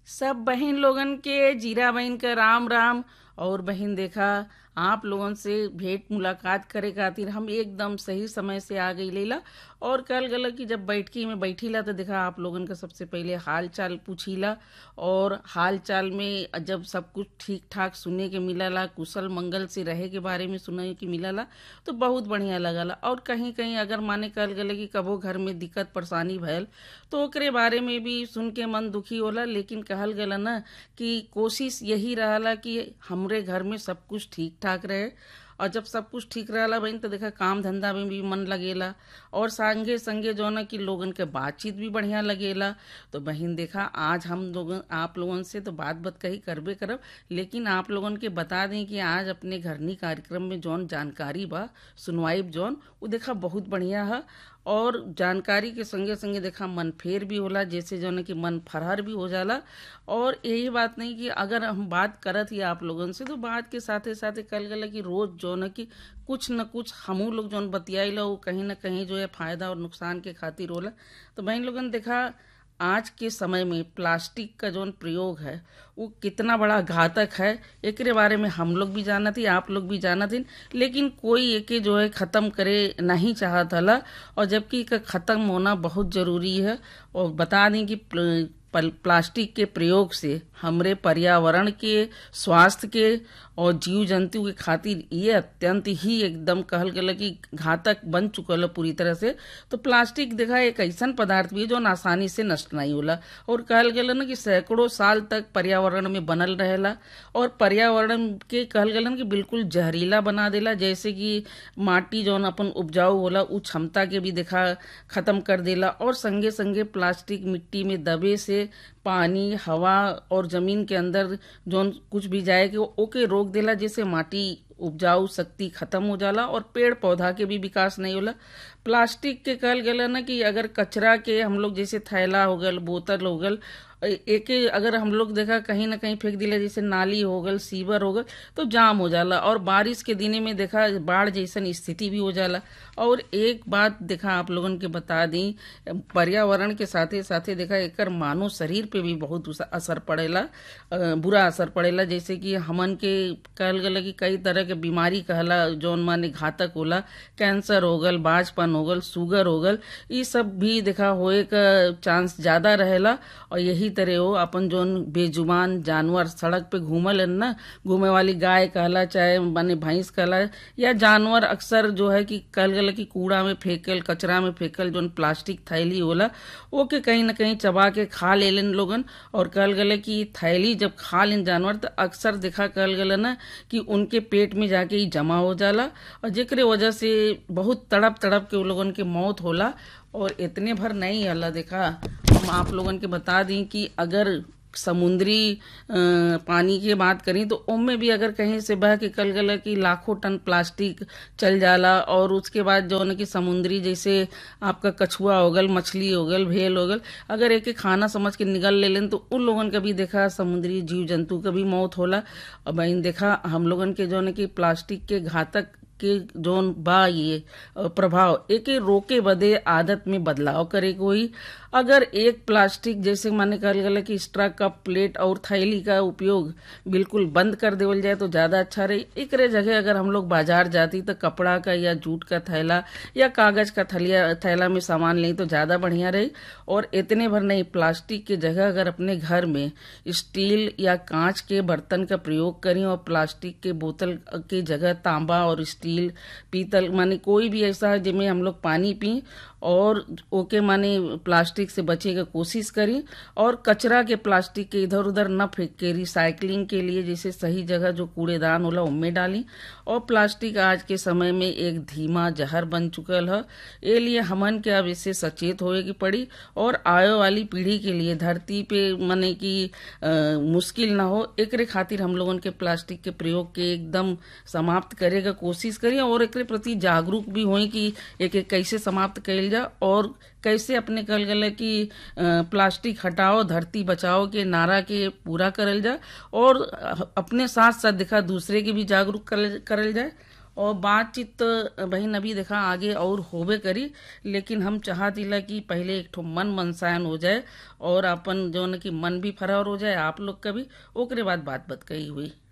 सब बहन लोगन के जीरा बहन का राम राम और बहन देखा आप लोगन से भेंट मुलाकात करे खातिर हम एकदम सही समय से आ गई लेला और कल गला कि जब बैठकी में बैठीला तो देखा आप लोगन का सबसे पहले हाल चाल पूछीला और हाल चाल में जब सब कुछ ठीक ठाक सुने के मिलला कुशल मंगल से रहे के बारे में सुने के मिलला तो बहुत बढ़िया लगला और कहीं कहीं अगर माने कल गले कि कबो घर में दिक्कत परेशानी भयल तो ओकरे बारे में भी सुन के मन दुखी होला लेकिन कहल गला ना कि कोशिश यही रहला कि हमरे घर में सब कुछ ठीक ठाक रहे और जब सब कुछ ठीक रहला बहन तो देखा काम धंधा में भी मन लगेला और संगे संगे जो ना कि लोगन के बातचीत भी बढ़िया लगेला तो बहन देखा आज हम लोगन आप लोगन से तो बात बात कही करबे करब लेकिन आप लोगन के बता दें कि आज अपने घरनी कार्यक्रम में जौन जानकारी बा सुनवाई जौन वो देखा बहुत बढ़िया है और जानकारी के संगे संगे देखा मन फेर भी होला जैसे जो है कि मन फरहर भी हो जाला और यही बात नहीं कि अगर हम बात करत ही आप लोगन से तो बात के साथे साथे कल गला कि रोज जो है कि कुछ न कुछ हमू लोग जौन बतियाइला वो कहीं ना कहीं जो है फायदा और नुकसान के खातिर होला तो बहन लोगन देखा आज के समय में प्लास्टिक का जो प्रयोग है वो कितना बड़ा घातक है एक बारे में हम लोग भी जाना थी आप लोग भी जाना थी लेकिन कोई एके जो है ख़त्म करे नहीं चाहत हला और जबकि ख़त्म होना बहुत ज़रूरी है और बता दें कि प्लास्टिक के प्रयोग से हमरे पर्यावरण के स्वास्थ्य के और जीव जंतु के खातिर ये अत्यंत ही एकदम कहल गया कि घातक बन चुकल है पूरी तरह से तो प्लास्टिक देखा एक ऐसा पदार्थ भी है जो आसानी से नष्ट नहीं होला और कहल गया ना कि सैकड़ों साल तक पर्यावरण में बनल रहेला और पर्यावरण के कहल गया ना कि बिल्कुल जहरीला बना देला जैसे कि माटी जौन अपन उपजाऊ होला उ क्षमता के भी देखा खत्म कर देला और संगे संगे प्लास्टिक मिट्टी में दबे से पानी हवा और जमीन के अंदर जौन कुछ भी जाए कि ओके रोक देला जैसे माटी उपजाऊ शक्ति खत्म हो जाला और पेड़ पौधा के भी विकास नहीं होला प्लास्टिक के कहल गया ना कि अगर कचरा के हम लोग जैसे थैला हो गल बोतल हो गल एक अगर हम लोग देखा कहीं ना कहीं फेंक दिला जैसे नाली हो गल सीवर हो गल तो जाम हो जाला और बारिश के दिने में देखा बाढ़ जैसन स्थिति भी हो जाला और एक बात देखा आप लोगन के बता दी पर्यावरण के साथे साथे देखा एकर मानव शरीर पे भी बहुत असर पड़ेला बुरा असर पड़ेला जैसे कि हमन के कहल गला कि कई तरह के बीमारी कहला जौन माने घातक होला कैंसर हो गल बाजपन हो गल शुगर हो गल ये सब भी देखा होए का चांस ज्यादा रहेला और यही तरह हो अपन जोन बेजुबान जानवर सड़क पे घूमल ना घूमे वाली गाय कहला चाहे माने भैंस कहला या जानवर अक्सर जो है कि कल गल की कूड़ा में फेंकल कचरा में फेंकल जोन प्लास्टिक थैली होला वो के कहीं ना कहीं चबा के खा ले लेन लोगन और कल गले की थैली जब खा लेन जानवर तो अक्सर देखा कल गले ना कि उनके पेट में जाके ही जमा हो जाला और जेकरे वजह से बहुत तड़प तड़प के वो लोगन के मौत होला और इतने भर नहीं अल्लाह देखा हम आप लोगन के बता दी कि अगर समुद्री पानी की बात करी तो उनमें भी अगर कहीं से बह के कल गला कि लाखों टन प्लास्टिक चल जाला और उसके बाद जो है कि समुद्री जैसे आपका कछुआ हो गल मछली हो गल भेल हो गल अगर एक खाना समझ के निगल ले लें तो उन लोगन का भी देखा समुद्री जीव जंतु का भी मौत होला और बहन देखा हम लोगन के जो है कि प्लास्टिक के घातक के जोन बा ये प्रभाव एक रोके बदे आदत में बदलाव करे कोई अगर एक प्लास्टिक जैसे माने कहल गया कि स्ट्रा कप प्लेट और थैली का उपयोग बिल्कुल बंद कर देवल जाए तो ज्यादा अच्छा रही एक जगह अगर हम लोग बाजार जाती तो कपड़ा का या जूट का थैला या कागज का थैलिया थैला में सामान लें तो ज्यादा बढ़िया रही और इतने भर नहीं प्लास्टिक की जगह अगर अपने घर में स्टील या कांच के बर्तन का प्रयोग करें और प्लास्टिक के बोतल की जगह तांबा और स्टील पीतल माने कोई भी ऐसा है जिसमें हम लोग पानी पिए और ओके माने प्लास्टिक से बचे का कोशिश करी और कचरा के प्लास्टिक के इधर उधर न फेंक के रिसाइकलिंग के लिए जैसे सही जगह जो कूड़ेदान होला उनमें डाली और प्लास्टिक आज के समय में एक धीमा जहर बन चुकल है ये लिए हमन के अब इससे सचेत होए की पड़ी और आयो वाली पीढ़ी के लिए धरती पे माने कि मुश्किल ना हो एक खातिर हम लोगन के प्लास्टिक के प्रयोग के एकदम समाप्त करे का कोशिश करिए और एक प्रति जागरूक भी होई कि एक एक कैसे समाप्त कैल जा और कैसे अपने कल गले कि प्लास्टिक हटाओ धरती बचाओ के नारा के पूरा करल जा और अपने साथ साथ देखा दूसरे के भी जागरूक करल जाए और बातचीत तो बहन अभी देखा आगे और होबे करी लेकिन हम चाहतीला कि पहले एक ठो मन मनसायन हो जाए और अपन जो न कि मन भी फरार हो जाए आप लोग का भी ओकरे बाद बात बात कही हुई